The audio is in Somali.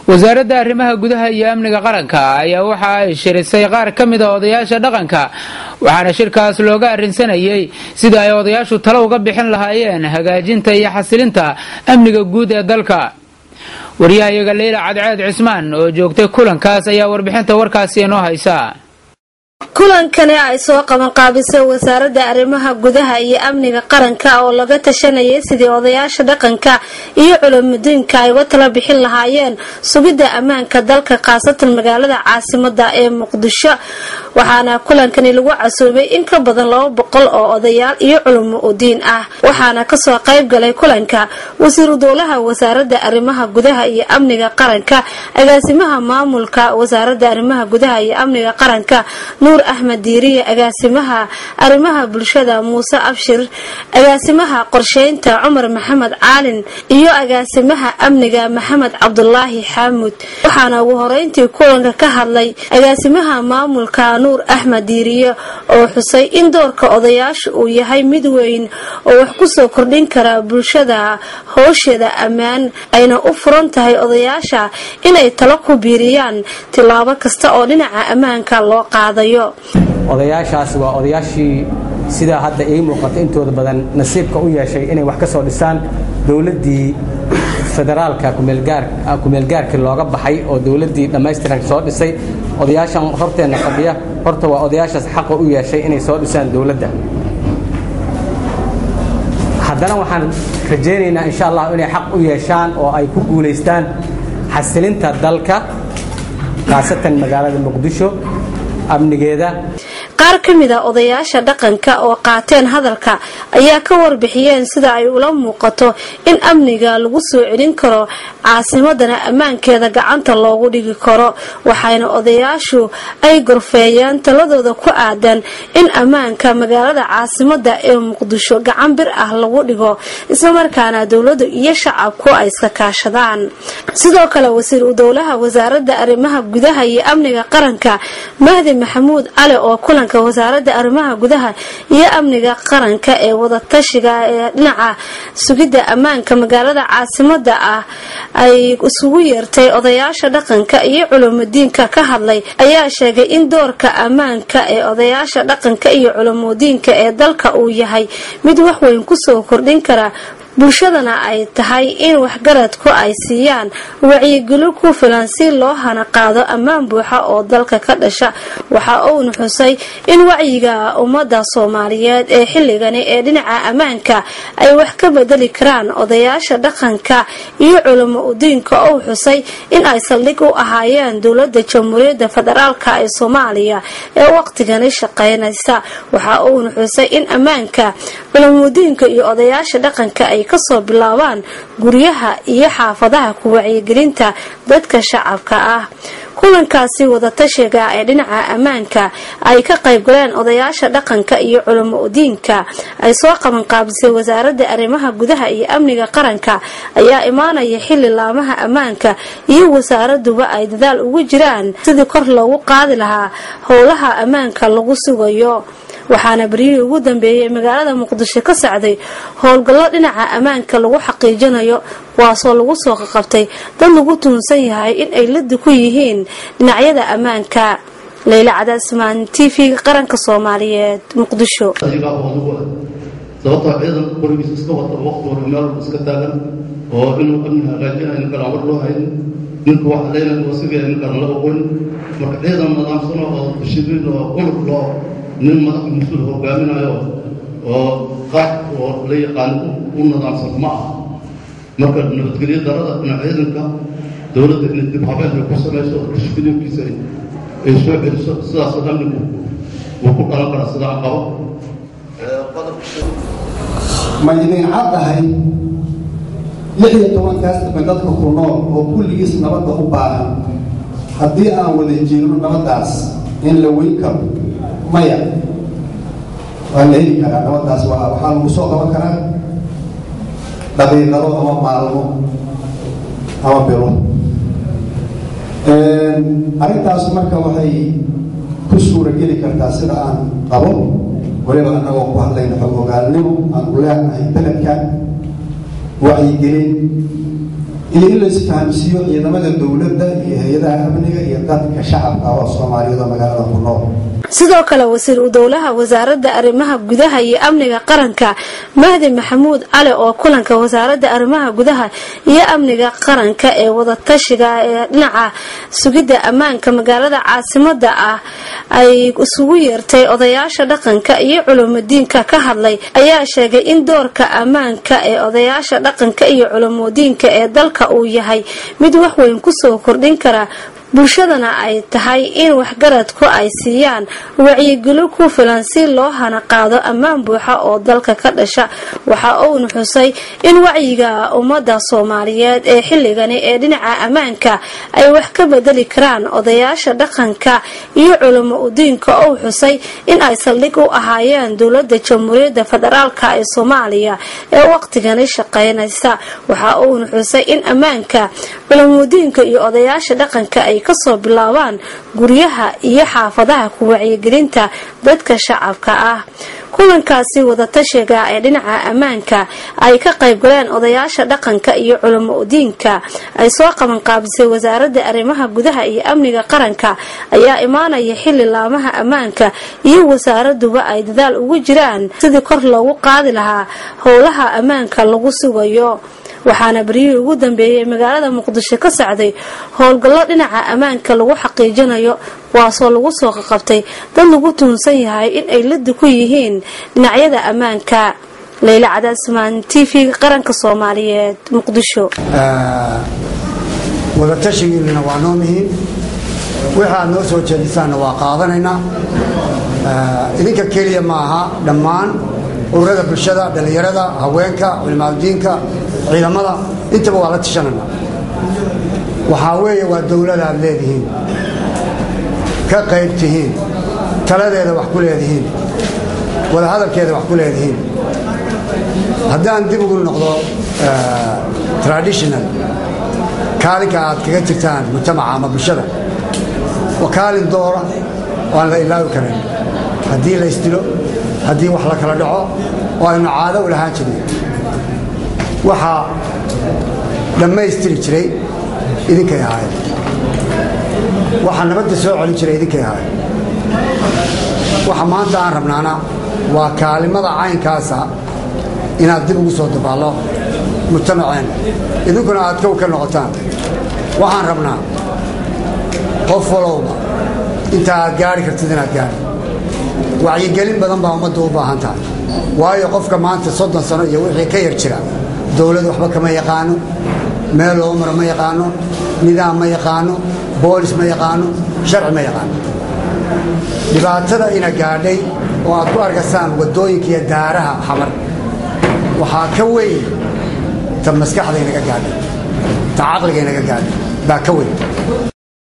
wasaaradda arrimaha gudaha iyo amniga qaranka ayaa waxa ay shirisay qaar ka mid a odayaasha dhaqanka waxaana shirkaas looga arrinsanayey sida ay odayaashu talo uga bixin lahaayeen hagaajinta iyo xasilinta amniga guud ee dalka waryahayaga leyla cadceed cismaan oo joogtay kulankaas ayaa warbixinta warkaasi inoo haysa kulankani ay soo qabanqaabisay wasaaradda arrimaha gudaha iyo amniga qaranka oo laga tashanayay sidii odayaasha dhaqanka iyo culamudiinka ay uga tala bixin lahaayeen sugidda ammaanka dalka khaasatan magaalada caasimada ee muqdisho waxaana kulankani lagu casuumay in ka badan laba boqol oo odayaal iyo culamo udiin ah waxaana kasoo qayb galay kulanka wasiiru dowlaha wasaaradda arrimaha gudaha iyo amniga qaranka agaasimaha maamulka wasaaradda arrimaha gudaha iyo amniga qaranka nuur axmed diiriye agaasimaha arrimaha bulshada muuse abshir agaasimaha qorsheynta cumar maxamed caalin iyo agaasimaha amniga maxamed cabdulaahi xaamud waxaana ugu horeyntii kulanka ka hadlay agaasimaha maamulka nuur axmed diiriye oo xusay in doorka odayaasha uu yahay mid weyn oo wax kusoo kordhin kara bulshada howsheeda ammaan ayna u furan tahay odayaasha inay talo ku biiriyaan tilaabo kasta oo dhinaca ammaanka loo qaadayo odayaashaas waa odayaashii sidaa hadda ii muuqata intooda badan nasiibka u yeeshay inay wax ka soo dhisaan dowladdii federaalka kumeelgaarkii looga baxay oo dowladdii dhammaystiran soo dhisay odayaashan horteenna fadhiya horta waa odayaashaas xaqa u yeeshay inay soo dhisaan dowladda haddana waxaan rajaynaynaa insha allah inay xaq u yeeshaan oo ay ku guulaystaan xasilinta dalka khaasatan magaalada muqdisho amnigeeda qaar ka mid a odayaasha dhaqanka oo qaateen hadalka ayaa ka warbixiyeen sida ay ula muuqato in amniga lagu soo celin karo caasimadana ammaankeeda gacanta loogu dhigi karo waxayna odayaashu ay gorfeeyeen taladooda ku aadan in ammaanka magaalada caasimada ee muqdisho gacan bir ah lagu dhigo islamarkaana dowladu iyo shacabku ay iska kaashadaan sidoo kale wasiir udowlaha wasaaradda arrimaha gudaha iyo amniga qaranka mahdi maxamuud cali oo kulanka wasaaradda arrimaha gudaha iyo amniga qaranka ee wadatashiga ee dhinaca sugidda ammaanka magaalada caasimada ah ay isugu yeertay odayaasha dhaqanka iyo culumudiinka ka hadlay ayaa sheegay in doorka ammaanka ee odayaasha dhaqanka iyo culumudiinka ee dalka uu yahay mid waxweyn kusoo kordhin kara bulshadana ay tahay in waxgaradku ay siiyaan wacyigeli ku filan si loo hana qaado ammaan buuxa oo dalka ka dhasha waxa uuna xusay in wacyiga ummada soomaaliyeed ee xilligani ee dhinaca ammaanka ay wax ka bedeli karaan odayaasha dhaqanka iyo culamo udiinka ou xusay in ay saldhig u ahaayeen dowlada jamhuuriyadda federaalk ee soomaaliya ee waqtigani shaqeynaysa waxa uuna xusay in ammaanka culamudiinka iyo odayaasha dhaqanka ay kasoo bilaabaan guryaha iyo xaafadaha ku wacyigelinta dadka shacabka ah kulankaasi wadatashiga ee dhinaca ammaanka ay ka qaybgaleen odayaasha dhaqanka iyo culamo udiinka ay soo qabanqaabisay wasaaradda arrimaha gudaha iyo amniga qaranka ayaa imaanaya xili laamaha ammaanka iyo wasaaraduba ay dadaal ugu jiraan sidii kor loogu qaadi lahaa howlaha ammaanka lagu sugayo waxaana beryihii ugu dambeeyey magaalada muqdisho ka socday howlgallo dhinaca ammaanka lagu xaqiijinayo kuwaasoo lagu soo qaqabtay dad lagu tuhunsan yahay in ay ladi ku yihiin dhinacyada ammaanka leyla cadaasmaan t v qaranka soomaaliyeed muqdisho sababtoo ciidan qorigiis iska wata waqti walba meel walba iska taagan oo inuu amni hagaajinayo ninkaan war loo hayn ninka wax leynaya oo sigaya ninkaan laba qorin marka ciidan nidaamsan oo dishibliin oo uluf loo nin madax mas-uul hogaaminayo oo qax oo la yaqaan u nidaamsan ma aha marka nabadgelyo darada dhinac ciidanka dowladda inay dib habeen ay ku samayso oo dishibliinkiisa ay soo celiso sidaasoo amnigu wuu ku dhalan karaa sidaan qabo ma idin caddahay lix iyo tobankaas dambe dadka ku nool oo kulligiis nabadda u baahan haddii aan wada jiirno nabaddaas in la weyn karo maya waa la heli karaa nabaddaas waa waxaa lagu soo qaban karaa daqiiqado ama maalmo ama bilo arrintaas marka waxay ku suura geli kartaa sida aan qabo waliba annagoo ku hadlayna xog ogaalnimo aan u leenahay beledkan wacyigelin iyo in la isfahamsiiyo ciidamada dowladda iyo hay-adaha amniga iyo dadka shacabka oo soomaaliyeed oo magaalada ku nool sidoo kale wasiir udowlaha wasaaradda arrimaha gudaha iyo amniga qaranka mahdi maxamuud cali oo kulanka wasaaradda arrimaha gudaha iyo amniga qaranka ee wadatashiga ee dhinaca sugidda ammaanka magaalada caasimada ah ay isugu yeertay odayaasha dhaqanka iyo culumadiinka ka hadlay ayaa sheegay in doorka ammaanka ee odayaasha dhaqanka iyo culumadiinka ee dalka uu yahay mid waxweyn kusoo kordhin kara bulshadana ay tahay in waxgaradku ay siiyaan wacyigelo ku filan si loo hana qaado ammaan buuxa oo dalka ka dhasha waxa uuna xusay in wacyiga ummadda soomaaliyeed ee xilligani ee dhinaca ammaanka ay wax ka bedeli karaan odayaasha dhaqanka iyo culamo udiinka ou xusay in ay saldhig u ahaayeen dowlada jamhuuriyadda federaalka ee soomaaliya ee waqtigani shaqeynaysa waxa uuna xusay in ammaanka culamudiinka iyo odayaasha dhaqanka ay kasoo bilaabaan guryaha iyo xaafadaha ku wacyigelinta dadka shacabka ah kulankaasi wadatashiga ee dhinaca ammaanka ay ka qayb galeen odayaasha dhaqanka iyo culamo udiinka ay soo qabanqaabisay wasaaradda arrimaha gudaha iyo amniga qaranka ayaa imaanaya xili laamaha ammaanka iyo wasaaraduba ay dadaal ugu jiraan sidii kor loogu qaadi lahaa howlaha ammaanka lagu sugayo waxaana beryihii ugu dambeeyey magaalada muqdisho ka socday howlgallo dhinaca ammaanka lagu xaqiijinayo kuwaasoo lagu soo qaqabtay dad lagu tuunsan yahay in ay ladi ku yihiin dhinacyada ammaanka leyla cadaasmaan t v qaranka soomaaliyeed muqdisho wadatashigiinna waa noo mihiin wixii aad noo soo jeedisaanna waa qaadanaynaa idinka keliya ma aha dhammaan ururada bulshada dhallinyarada haweenka culimaadudiinka ciidamada intaba waa la tishanana waxaa weeye waa dowlada aad leedihiin ka qayb tihiin taladeeda wax ku leedihiin wadahadalkeeda wax ku leedihiin haddaan dib ugu noqdo traditional kaalinka aad kaga jirtaan mujtamaca ama bulshada waa kaalin doora oo aan la ilaawi karin haddii la isdilo haddii wax la kala dhaco oo aynu caado u lahaan jirin waxaa dhammaystiri jiray idinkay ahaayeen waxaa nabadda soo celin jiray idinkay ahaayeen waxa maanta aan rabnaana waa kaalimada caynkaasa inaad dib ugu soo dabaallo mujtamaceenna idinkuna aad kow ka noqotaan waxaan rabnaa qof walowba inta aad gaari kartid inaad gaari wacyigelin badan baa ummadda u baahan tahay waayo qofka maanta soddon sano iyo wixii ka yar jira dowlad waxba kama yaqaano meel loo maro ma yaqaano nidaam ma yaqaano boolis ma yaqaano sharci ma yaqaano dhibaatada ina gaadhay oo aad ku arkaysaan waddooyinka iyo daaraha xamar waxaa ka weyn ta maskaxda inaga gaadhay ta caqliga inaga gaadhay baa ka weyn